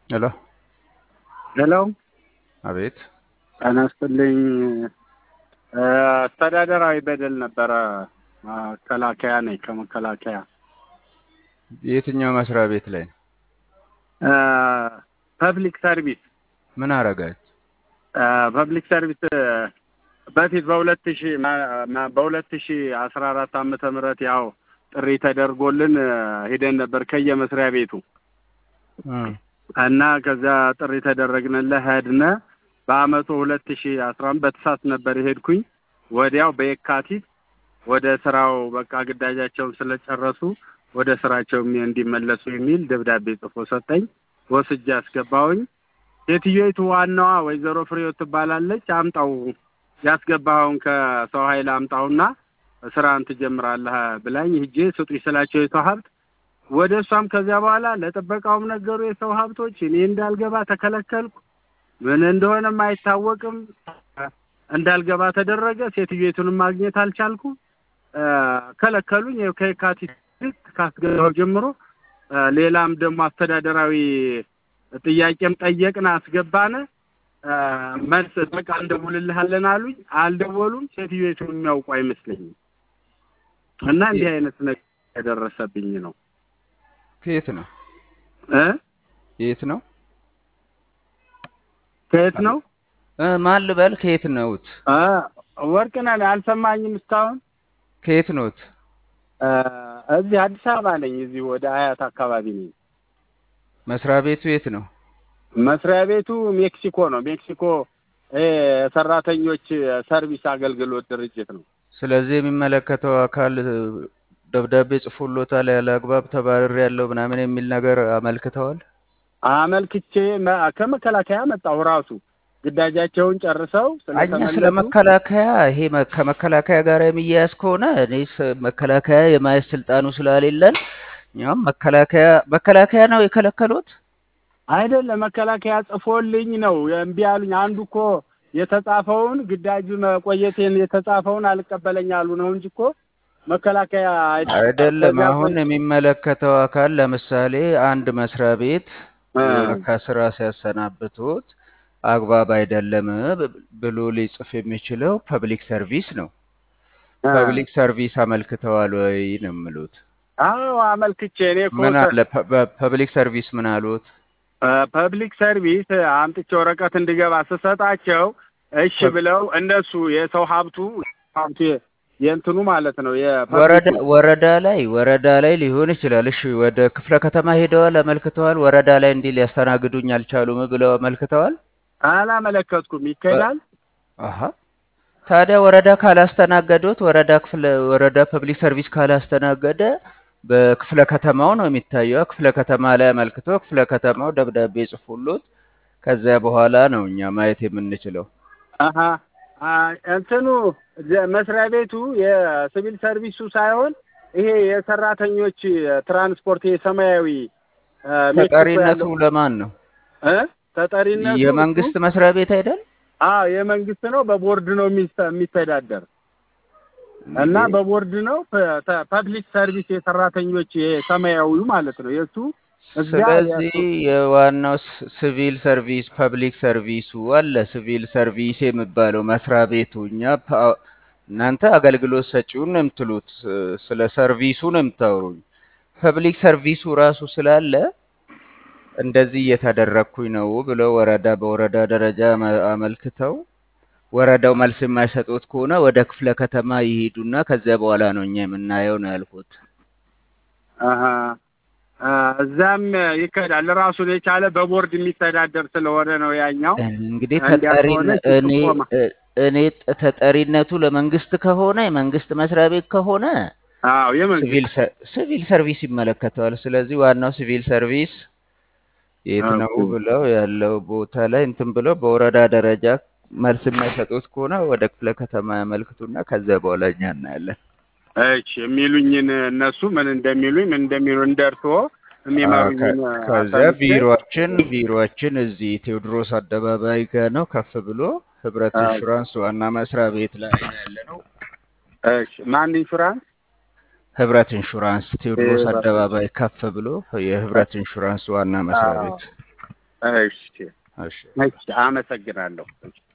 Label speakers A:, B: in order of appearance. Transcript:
A: ሄሎ
B: ሄሎ
A: አቤት
B: ጤና ይስጥልኝ። አስተዳደራዊ በደል ነበረ። መከላከያ ነኝ ከመከላከያ
A: የትኛው መስሪያ ቤት ላይ ነው?
B: ፐብሊክ ሰርቪስ
A: ምን አረጋች?
B: ፐብሊክ ሰርቪስ በፊት በሁለት ሺ በሁለት ሺ አስራ አራት ዓመተ ምህረት ያው ጥሪ ተደርጎልን ሄደን ነበር ከየመስሪያ ቤቱ እና ከዛ ጥሪ ተደረግንልህ ሄድነ። በአመቱ ሁለት ሺ አስራ አምስት በተሳት ነበር የሄድኩኝ። ወዲያው በየካቲት ወደ ስራው በቃ ግዳጃቸውን ስለጨረሱ ወደ ስራቸው እንዲመለሱ የሚል ደብዳቤ ጽፎ ሰጠኝ። ወስጄ አስገባሁኝ። ሴትዮይቱ ዋናዋ ወይዘሮ ፍሬው ትባላለች። አምጣው ያስገባኸውን ከሰው ኃይል አምጣውና ስራን ትጀምራለህ ብላኝ ሂጄ ስጡኝ ስላቸው የሰው ሀብት ወደ እሷም ከዚያ በኋላ ለጥበቃውም ነገሩ የሰው ሀብቶች እኔ እንዳልገባ ተከለከልኩ። ምን እንደሆነም አይታወቅም። እንዳልገባ ተደረገ። ሴትዮቱንም ማግኘት አልቻልኩ። ከለከሉኝ። ይኸው ከየካቲት ካስገባው ጀምሮ ሌላም ደግሞ አስተዳደራዊ ጥያቄም ጠየቅን፣ አስገባነ። መልስ በቃ እንደውልልሃለን አሉኝ። አልደወሉም። ሴትዮቱን የሚያውቁ አይመስለኝም። እና እንዲህ አይነት ነገር የደረሰብኝ ነው።
A: ከየት ነው
B: እ
A: የት ነው
B: ከየት ነው
A: እ ማን ልበል? ከየት ነውት?
B: እ ወርቅነህ አልሰማኝም እስካሁን።
A: ከየት ነውት?
B: እዚህ አዲስ አበባ ነኝ። እዚህ ወደ አያት አካባቢ ነኝ።
A: መስሪያ ቤቱ የት ነው?
B: መስሪያ ቤቱ ሜክሲኮ ነው። ሜክሲኮ ሰራተኞች ሰርቪስ አገልግሎት ድርጅት ነው።
A: ስለዚህ የሚመለከተው አካል ደብዳቤ ጽፎሎታል። ያለ አግባብ ተባረር ያለው ምናምን የሚል ነገር አመልክተዋል።
B: አመልክቼ ከመከላከያ መጣሁ። ራሱ ግዳጃቸውን ጨርሰው
A: እኛ ስለ መከላከያ ይሄ ከመከላከያ ጋር የሚያያዝ ከሆነ እኔ መከላከያ የማየት ስልጣኑ ስላሌለን እኛም መከላከያ መከላከያ ነው የከለከሉት
B: አይደለም። መከላከያ ጽፎልኝ ነው እምቢ አሉኝ። አንዱ እኮ የተጻፈውን ግዳጅ መቆየቴን የተጻፈውን አልቀበለኝ አሉ ነው እንጂ እኮ መከላከያ
A: አይደለም። አሁን የሚመለከተው አካል ለምሳሌ አንድ መስሪያ ቤት ከስራ ሲያሰናብቱት አግባብ አይደለም ብሎ ሊጽፍ የሚችለው ፐብሊክ ሰርቪስ ነው። ፐብሊክ ሰርቪስ አመልክተዋል ወይ ነው የምሉት?
B: አዎ አመልክቼ እኔ እኮ
A: ምን አለ ፐብሊክ ሰርቪስ ምን አሉት?
B: ፐብሊክ ሰርቪስ አምጥቼ ወረቀት እንድገባ ስሰጣቸው እሺ ብለው እነሱ የሰው ሀብቱ ሀብቱ የእንትኑ ማለት ነው
A: ወረዳ ወረዳ ላይ ወረዳ ላይ ሊሆን ይችላል። እሺ ወደ ክፍለ ከተማ ሄደዋል፣ አመልክተዋል። ወረዳ ላይ እንዲህ ሊያስተናግዱኝ አልቻሉም ብለው አመልክተዋል።
B: አላመለከትኩም። ይካሄዳል።
A: አሀ ታዲያ ወረዳ ካላስተናገዱት ወረዳ ክፍለ ወረዳ ፐብሊክ ሰርቪስ ካላስተናገደ በክፍለ ከተማው ነው የሚታየው። ክፍለ ከተማ ላይ አመልክቶ ክፍለ ከተማው ደብዳቤ ጽፎሎት ከዚያ በኋላ ነው እኛ ማየት የምንችለው።
B: አሀ እንትኑ መስሪያ ቤቱ የሲቪል ሰርቪሱ ሳይሆን ይሄ የሰራተኞች ትራንስፖርት የሰማያዊ
A: ተጠሪነቱ ለማን ነው?
B: እ ተጠሪነቱ
A: የመንግስት መስሪያ ቤት አይደል?
B: አዎ የመንግስት ነው። በቦርድ ነው የሚተዳደር እና በቦርድ ነው። ፐብሊክ ሰርቪስ የሰራተኞች የሰማያዊው ማለት ነው የእሱ
A: ስለዚህ የዋናው ሲቪል ሰርቪስ ፐብሊክ ሰርቪሱ አለ። ሲቪል ሰርቪስ የሚባለው መስሪያ ቤቱ እኛ እናንተ አገልግሎት ሰጪውን ነው የምትሉት፣ ስለ ሰርቪሱ ነው የምታወሩኝ። ፐብሊክ ሰርቪሱ ራሱ ስላለ እንደዚህ እየተደረግኩኝ ነው ብለው ወረዳ በወረዳ ደረጃ አመልክተው ወረዳው መልስ የማይሰጡት ከሆነ ወደ ክፍለ ከተማ ይሄዱና ከዚያ በኋላ ነው እኛ የምናየው ነው ያልኩት።
B: እዛም ይካሄዳል። ራሱን የቻለ በቦርድ የሚተዳደር ስለሆነ ነው ያኛው።
A: እንግዲህ ተጠሪ እኔ እኔ ተጠሪነቱ ለመንግስት ከሆነ የመንግስት መስሪያ ቤት ከሆነ
B: አዎ የመንግስት
A: ሲቪል ሰርቪስ ይመለከተዋል። ስለዚህ ዋናው ሲቪል ሰርቪስ የት ነው ብለው ያለው ቦታ ላይ እንትን ብለው በወረዳ ደረጃ መልስ የማይሰጡት ከሆነ ወደ ክፍለ ከተማ ያመልክቱና ከዚያ በኋላ እኛ እናያለን።
B: እሺ የሚሉኝን እነሱ ምን እንደሚሉኝ ምን እንደሚሉ እንደርሶ የሚመሩኝ
A: ከዚያ ቢሮችን ቢሮችን እዚህ ቴዎድሮስ አደባባይ ጋር ነው ከፍ ብሎ ህብረት ኢንሹራንስ ዋና መስሪያ ቤት ላይ ያለ ነው።
B: እሺ ማን ኢንሹራንስ?
A: ህብረት ኢንሹራንስ ቴዎድሮስ አደባባይ ከፍ ብሎ የህብረት ኢንሹራንስ ዋና መስሪያ ቤት
B: እሺ
A: እሺ
B: እሺ፣ አመሰግናለሁ።